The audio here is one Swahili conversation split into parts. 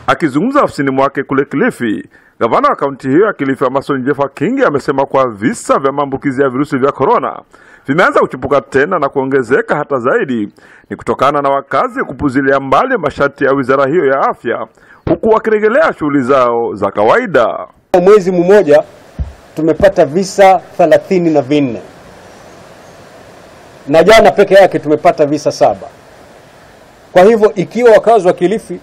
Akizungumza ofisini mwake kule Kilifi, gavana wa kaunti hiyo ya Kilifi Amason Jeffa Kingi amesema kuwa visa vya maambukizi ya virusi vya korona vimeanza kuchipuka tena na kuongezeka hata zaidi, ni kutokana na wakazi kupuzilia mbali masharti ya wizara hiyo ya afya, huku wakirejelea shughuli zao za kawaida. Mwezi mmoja tumepata visa thelathini na vinne na jana peke yake tumepata visa saba. Kwa hivyo ikiwa wakazi wa Kilifi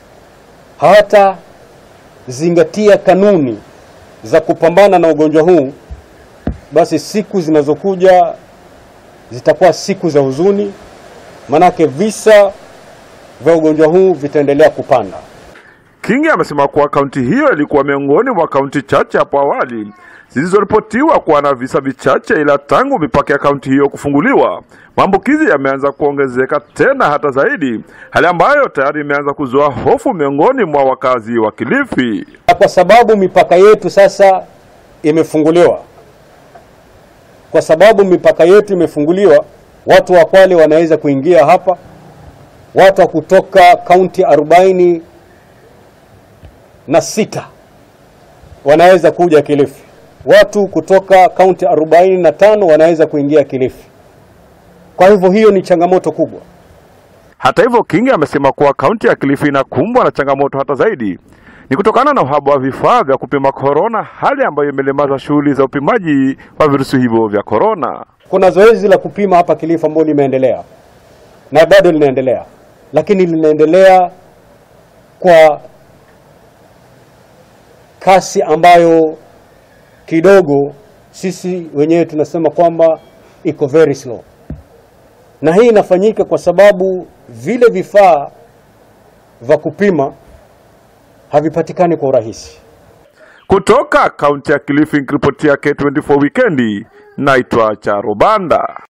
hawatazingatia kanuni za kupambana na ugonjwa huu, basi siku zinazokuja zitakuwa siku za huzuni, manake visa vya ugonjwa huu vitaendelea kupanda. Kingi amesema kuwa kaunti hiyo ilikuwa miongoni mwa kaunti chache hapo awali zilizoripotiwa kuwa na visa vichache, ila tangu mipaka ya kaunti hiyo kufunguliwa maambukizi yameanza kuongezeka tena hata zaidi, hali ambayo tayari imeanza kuzua hofu miongoni mwa wakazi wa Kilifi. Na kwa sababu mipaka yetu sasa imefunguliwa, kwa sababu mipaka yetu imefunguliwa, watu wa Kwale wanaweza kuingia hapa, watu wa kutoka kaunti arobaini na sita wanaweza kuja Kilifi, watu kutoka kaunti arobaini na tano wanaweza kuingia Kilifi. Kwa hivyo hiyo ni changamoto kubwa. Hata hivyo, Kingi amesema kuwa kaunti ya Kilifi inakumbwa na changamoto hata zaidi, ni kutokana na uhaba wa vifaa vya kupima korona, hali ambayo imelemaza shughuli za upimaji wa virusi hivyo vya korona. Kuna zoezi la kupima hapa Kilifi ambalo limeendelea na bado linaendelea, lakini linaendelea kwa kasi ambayo kidogo sisi wenyewe tunasema kwamba iko very slow, na hii inafanyika kwa sababu vile vifaa vya kupima havipatikani kwa urahisi. Kutoka kaunti ya Kilifi, nikiripotia K24 Wikendi, naitwa Charo Banda.